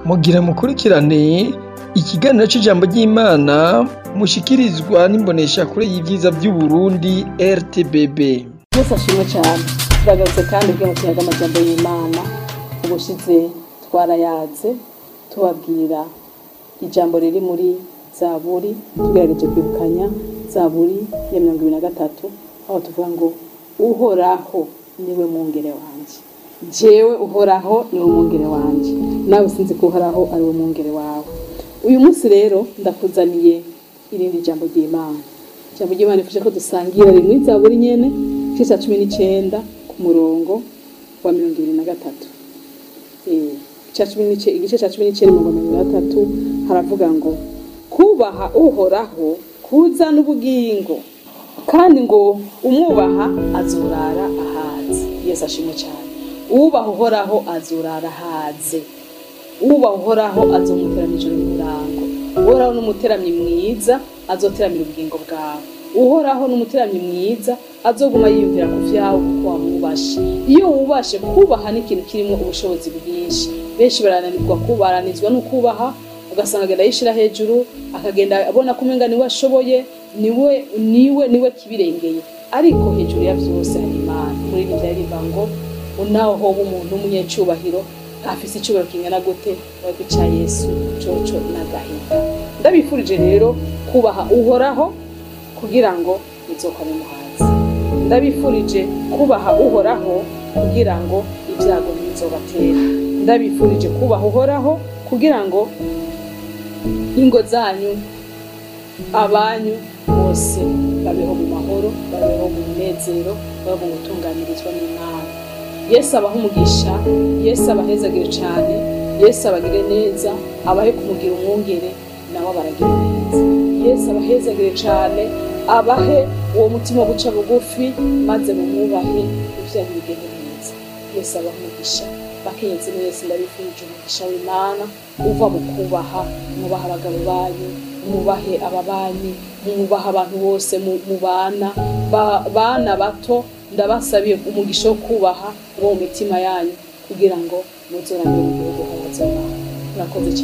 mugira mukurikirane ikiganiro c'ijambo ry'Imana mushikirizwa n'imboneshakure y'ivyiza vy'Uburundi RTBB. Yesu ashimwe cyane turagarutse kandi ubwenge tuyaga amajambo y'Imana ubushize twarayaze tubabwira ijambo riri muri zaburi tugerageje kwibukanya zaburi ya mirongo ibiri na gatatu aho tuvuga ngo uhoraho niwe mwungere wanje jewe uhoraho niwe mwungere wanje nawe sinzi ko uhoraho ari we mwungere wawe uyu munsi rero ndakuzaniye irindi jambo ry'imana ijambo ry'imana rifasha ko dusangira rimwe zaburi nyene igice ca cumi n'icenda ku murongo wa mirongo ibiri na gatatu Eh, ica cumi n'ice- igice ca cumi n'icenda mirongo mirongo na gatatu haravuga ngo kubaha uhoraho kuzana ubugingo kandi ngo umwubaha azurara ahaze yesu ashimwe cyane uwubaha uhoraho azurara ahaze uwubaha uhoraho azomutera ijoro n'umurango uhoraho n'umuteramyi mwiza azoteramira ubugingo bwawe uhoraho n'umuteramyi mwiza azoguma yiyumvira ku vyawe kuko wamwubashe iyo wubashe kubaha n'ikintu kirimo ubushobozi bwinshi benshi barananirwa kubaranizwa no kubaha ugasanga agenda yishira hejuru akagenda abona ko umenga niwe ashoboye niwe niwe niwe kibirengeye ariko hejuru ya vyose hari imana muri iri vyaririmba ngo unaho hoba umuntu w'umunyecubahiro afise icubahiro kingana gute ariko ca yesu coco n'agahinda ndabifurije rero kubaha uhoraho kugira ngo muzokore muhanzi ndabifurije kubaha uhoraho kugira ngo ibyago ntibizobatera ndabifurije kubaha uhoraho kugira ngo ingo zanyu abanyu bose babeho mu mahoro babeho mu munezero babeho mu gutunganirizwa n'imana yesu abaha umugisha yesu abahezagire cane yesu abagire neza abahe kumugira umwungere nawe abaragira neza yesu abahezagire cane abahe uwo mutima wo guca bugufi maze mumwubahe ivyanyu bigende neza yesu abaha umugisha bakenyezi mwese ndabifurije umugisha w'imana uva mu kubaha mwubaha abagabo banyu mwubahe ababanyi mwubaha abantu bose mu- mubana Ba- bana bato ndabasabiye umugisha wo kubaha uwo mu mitima yanyu kugira ngo muzoramire mu gihugu habazobaha murakoze cyane